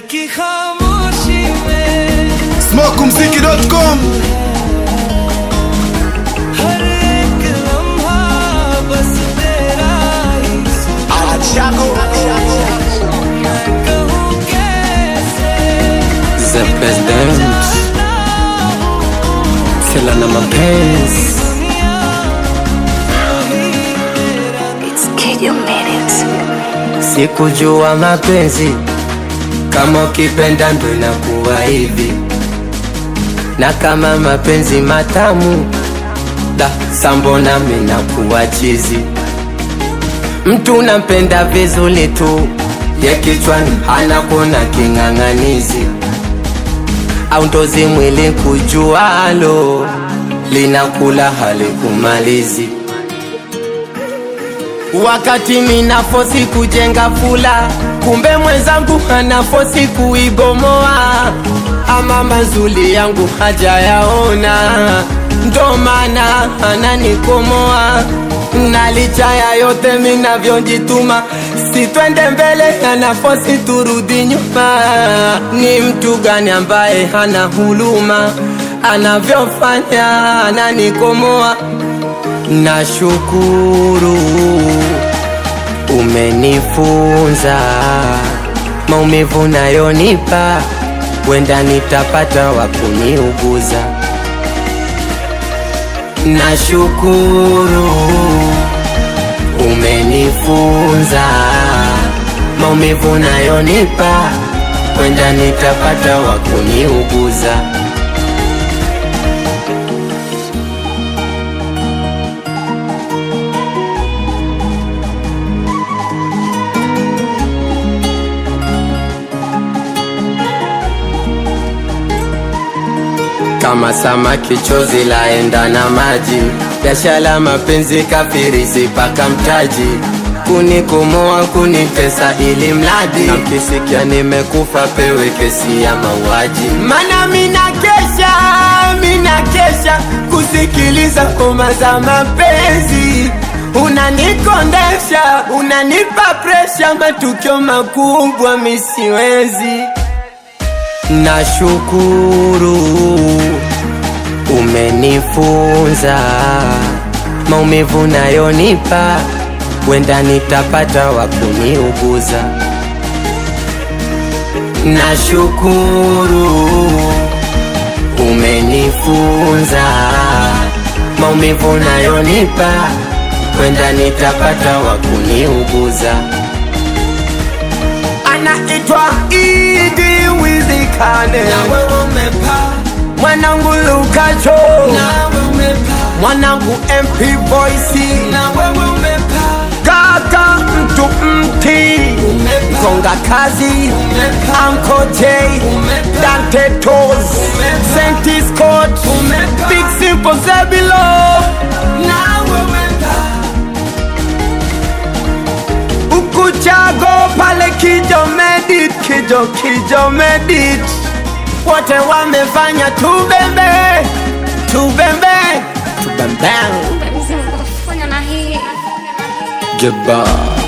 की खामोशी में smokumziki.com हर एक लम्हा बस तेरा ही मैं कहूँ कैसे The President Fela na mapenzi It's Kid Minutes. Sikujua mapenzi kama ukipenda ndo inakuwa hivi, na kama mapenzi matamu da sambona minakuwa chizi. Mtu nampenda vizuri tu, ye kichwani anakuona king'ang'anizi, au ndozi mwili kujualo linakula halikumalizi wakati minafosi kujenga fula, kumbe mwenzangu anafosi kuibomoa. Ama mazuli yangu hajayaona, ndo maana ananikomoa. Na licha ya yote minavyojituma, si twende mbele, anafosi turudi nyuma. Ni mtu gani ambaye hana huluma, anavyofanya ananikomoa Nashukuru umenifunza maumivu nayonipa, wenda nitapata wa kuniuguza. Nashukuru umenifunza maumivu nayonipa, wenda nitapata wa kuniuguza. kama samaki chozi laenda na maji, biashara mapenzi kafirisi paka mtaji, kunikomoa kunitesa ili mradi na mkisikia nimekufa pewe kesi ya mauaji. Mana mina kesha, mina kesha kusikiliza ngoma za mapenzi unanikondesha, unanipa presha, matukio makubwa misiwezi Nashukuru umenifunza maumivu nayonipa, wenda nitapata wa kuniuguza. Nashukuru umenifunza maumivu nayonipa, wenda nitapata wa kuniuguza. Anaitwa Idi Wizikane, mwanangu Lukacho, mwanangu MP Voice, kaka mtu mti konga kazi Uncle J Dante Toes Saint Scott Big Simple Zebilo Ukuchago pale Kijo Medit Kijo Kijo Medit wote wamefanya tubembe tubembe tubembe Fanya na hii. Goodbye